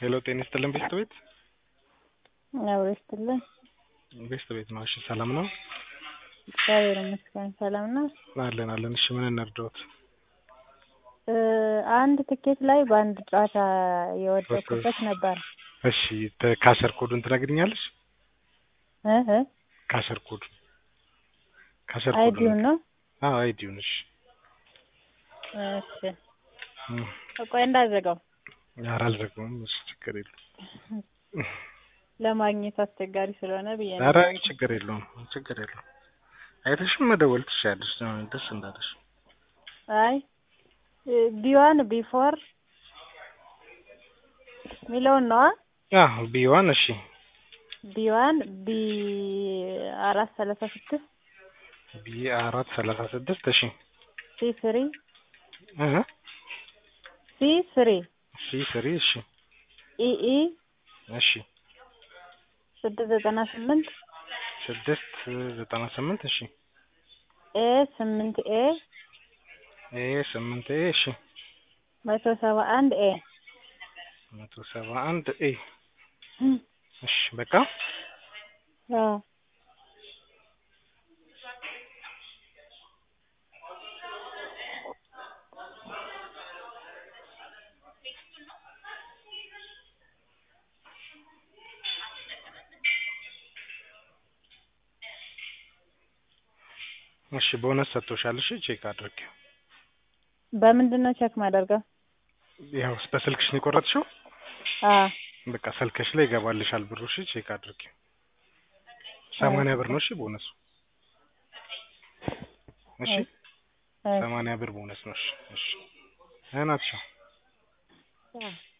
ሄሎ ጤና ይስጥልን ቤስት ቤት አብሮ ይስጥልን። ቤስት ቤት ነው። እሺ ሰላም ነው እግዚአብሔር ይመስገን ሰላም ነው። አለን አለን። እሺ ምን እንርዳዎት? እ አንድ ትኬት ላይ በአንድ ጨዋታ የወደኩበት ነበር። እሺ ተ- ካሸር ኮዱን ትነግሪኛለሽ? እ እ ካሸር ኮዱ ካሸር አይዲውን ነው። አዎ አይዲውን። እሺ እሺ እም፣ ቆይ እንዳዘጋው ኧረ አልዘጋውም። እሺ ችግር የለውም። ለማግኘት አስቸጋሪ ስለሆነ ብዬ ነው። ኧረ ችግር የለውም ችግር የለውም። አይተሽም መደወል ትችያለሽ ደስ እንዳለሽ። አይ ቢዋን ቢፎር ሚለውን ነዋ። አዎ ቢዋን እሺ ቢዋን ቢ አራት ሰላሳ ስድስት ቢ አራት ሰላሳ ስድስት እሺ ሲ ስሪ እ ሲ ስሪ ሲ ስሪ እሺ ኢኢ እሺ ስድስት ዘጠና ስምንት ስድስት ዘጠና ስምንት እሺ ኤ ስምንት ኤ ኤ ስምንት ኤ እሺ መቶ ሰባ አንድ ኤ መቶ ሰባ አንድ ኤ እሺ በቃ አዎ እሺ ቦነስ ሰጥቶሻል። እሺ ቼክ አድርጊ። በምንድን ነው ቼክ ማደርገው? ያው በስልክሽ ነው የቆረጥሽው? አዎ በቃ ስልክሽ ላይ ይገባልሻል ብሩ። እሺ ቼክ አድርጊ። ሰማንያ ብር ነው እሺ ቦነሱ። እሺ እሺ ሰማንያ ብር ቦነስ ነው። እሺ እሺ ናቸው አዎ